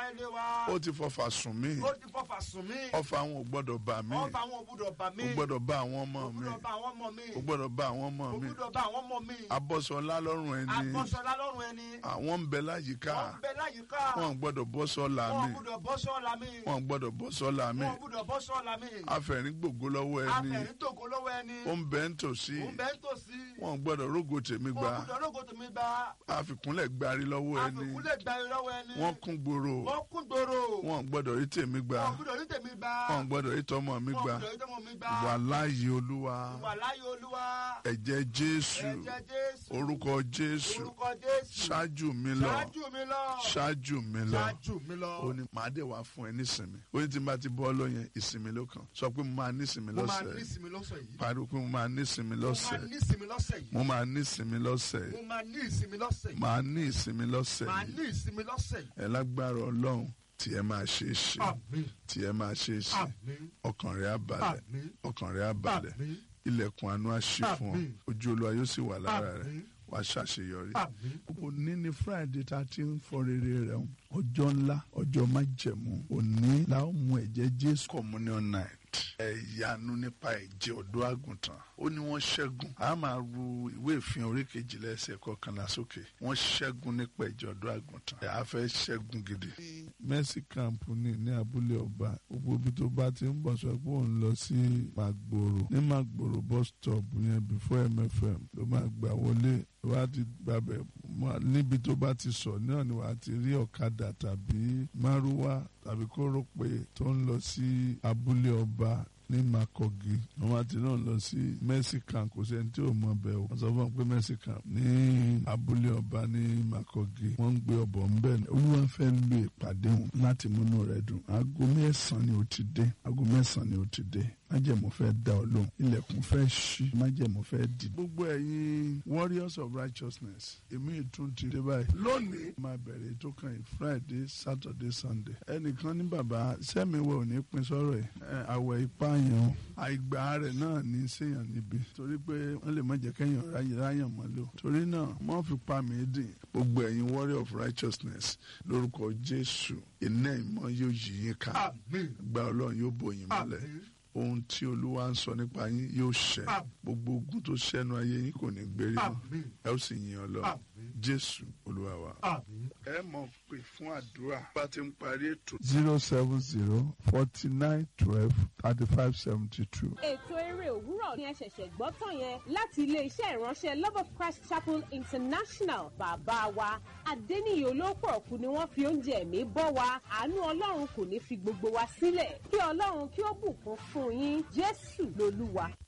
iṣẹ́ ilé wa. ó ti fọfà sùn mí ó ti fọfà sùn mí. ọfà àwọn ò gbọ́dọ̀ bà mí ọfà àwọn òbúdọ̀ bà mí. ó gbọ́dọ̀ bá àwọn ọmọ mi òbúdọ̀ bá àwọn ọmọ mi. ó gbọ́dọ̀ bá àwọn ọmọ mi òbúdọ̀ bá àwọn ọmọ mi. abọ́sọlá lọ́rùn ẹni àkọsọlá lọ́rùn ẹni. àwọn ń bẹ láyìíká wọ́n ń bẹ láyìíká. wọn gbọ́dọ̀ bọ́ sọ́la wọn mi gbúdọ̀ bọ́ sọ́ọ̀la mi. wọn gbọ́dọ̀ bọ́ sọ́la mi wọn gbúdọ̀ bọ́ sọ́ọ̀la mi. afẹ̀rín gbògo lọ́wọ́ ẹni afẹ̀rí tògo lọ́wọ́ ẹni. ó ń bẹ ń tòsí òun bẹ́ẹ̀ ń tòsí. wọn gbọ́dọ̀ rógo tèmi wọn gba gbúdọ̀ lógo tèmi gba. àfikúnlẹ̀ gbárí lọ́wọ́ ẹni àfikúnlẹ̀ gba lọ́wọ́ ẹni. wọn kún gbòòrò wọ́n kún gbòòrò. wọn gbọ́dọ̀ rí tèmi gba wọn gbúdọ̀ ní tèmi gba. wọn gbọ́dọ̀ rí tọmọ mi wọn gba gbúdọ̀ ní tèmi mi gba. wà láàyè olúwa wà láyé olúwa. ẹ̀jẹ̀ jésù ẹ̀jẹ̀ jésù. orúkọ jésù orúkọ jésù. ṣáájú mi lọ ṣáájú mi lọ. ṣáájú mi lọ ṣáájú mi lọ. ó ní màá dé wá fún ẹ nísìnyí ó ní tí n bá ti bọ́ lọ́yẹn ìsinmi ló kàn sọ pé mo máa nísinmi mo máa lọ́sẹ̀ ní ìsinmi lọ́sẹ̀ yìí. pariwo pé mo máa nísinmi mo máa lọ́sẹ̀ ní ìsinmi lọ́sẹ̀ yìí. mo máa nísinmi lọ́sẹ̀ mo máa ní ìsinmi lọ́sẹ̀ yìí. màá ní ìsinmi lọ́sẹ̀ máa yìí ní ìsinmi lọ́sẹ̀ yìí. ẹ lágbára ọlọ́run tí ẹ máa ṣe é ṣe àmín tí ẹ máa ṣe é ṣe àmín ọkàn rẹ á balẹ̀ àmín ọkàn rẹ á balẹ̀ àmín ilẹ̀kùn àánú á ṣí fún ọ Àmín. ojú olúwa yóò sì wà lára rẹ àmín wàá ṣàṣeyọrí. àmín. òní ni friday tá a ti ń fọ rere rẹ o ọjọ́ ńlá ọjọ́ májẹ̀mú òní la ó mu ẹ̀jẹ̀ jésù communion night ẹ̀yánu nípa ẹ̀jẹ̀ ọ̀dọ́ àgùntàn ó ní wọ́n ṣẹ́gun a máa ru ìwé ìfihàn orí kejìlá ẹsẹ̀ kọkànlá sókè wọ́n ṣẹ́gun nípa ẹ̀jẹ̀ ọ̀dọ́ àgùntàn ẹ̀ á fẹ́ ṣẹ́gun gidi. mercy camp ní ní abúlé ọba gbogbo ibi tó bá ti ń bọ̀ sọ pé òun lọ sí magboro ní magboro bus stop yẹn before mfm ló máa gbà wọlé wàá ti gbàbẹ̀ mọ́ níbi tó bá ti sọ náà ni wàá ti rí ọ̀kadà tàbí márúwá tàbí kórópè tó ń lọ sí abúlé ọba ní makogi wọn àti náà lọ sí mexican kò sẹ́ni tí ò mọ̀ bẹ́ẹ̀ o wọ́n sọ fún wọn pé mexican ní abúlé ọba ní makogi wọ́n ń gbé ọbọ̀ ńbẹ̀ ni olúwa fẹ́ lo ìpàdé wọn láti múnú rẹ̀ dùn aago mẹ́sàn-án ni ó ti dé aago mẹ́sàn-án ni ó ti dé májẹ̀mú fẹ́ dá ọ lóhùn ilẹ̀kùn fẹ́ ṣí májẹ̀mú fẹ́ dì. gbogbo ẹ̀yin warriors of righteousness èmi ìtún ti dé báyìí. lónìí máa bẹ̀rẹ̀ ètò kan yìí friday saturday sunday. ẹnìkan ní bàbá sẹ́miwẹ̀ ò ní pín sọ́rọ̀ ẹ̀ ẹ̀ àwẹ̀ ipá yẹn o àìgbà rẹ̀ náà ní séèyàn níbi torí pé wọ́n lè má jẹ́ kẹ́yìn ráyè ráyàn mọ́ lò. torí náà wọ́n fi pa mí dín gbogbo ẹ̀yin warrior of righteousness lórúkọ jésù iná ìmọ̀ yóò yí yín ká àmín gba ọlọ́run yóò bò yín mọ́lẹ̀ àmín ohun tí olúwa ń sọ nípa yín yóò ṣẹ Àmín. gbogbo ogun tó ṣẹnu ayé yín kò ní gbérí mọ́ àmín ẹ ó sì yin ọlọ́run àmín jésù olúwa wa. àmín. ẹ mọ̀ pé fún àdúrà bá ti ń parí ètò. zero seven zero forty nine twelve thirty five seventy two. ètò eré òwúrọ̀ ni ẹ ṣẹ̀ṣẹ̀ gbọ́ tán yẹn láti iléeṣẹ́ ìránṣẹ́ love of christ chapel international bàbá wa adẹ́niyè olóòpọ̀ ọ̀kú ni wọ́n fi oúnjẹ ẹ̀mí bọ́ wa àánú ọlọ́run kò ní fi gbogbo wa sílẹ̀ kí ọlọ́run kí ó bùkún fún yín jésù lolúwa.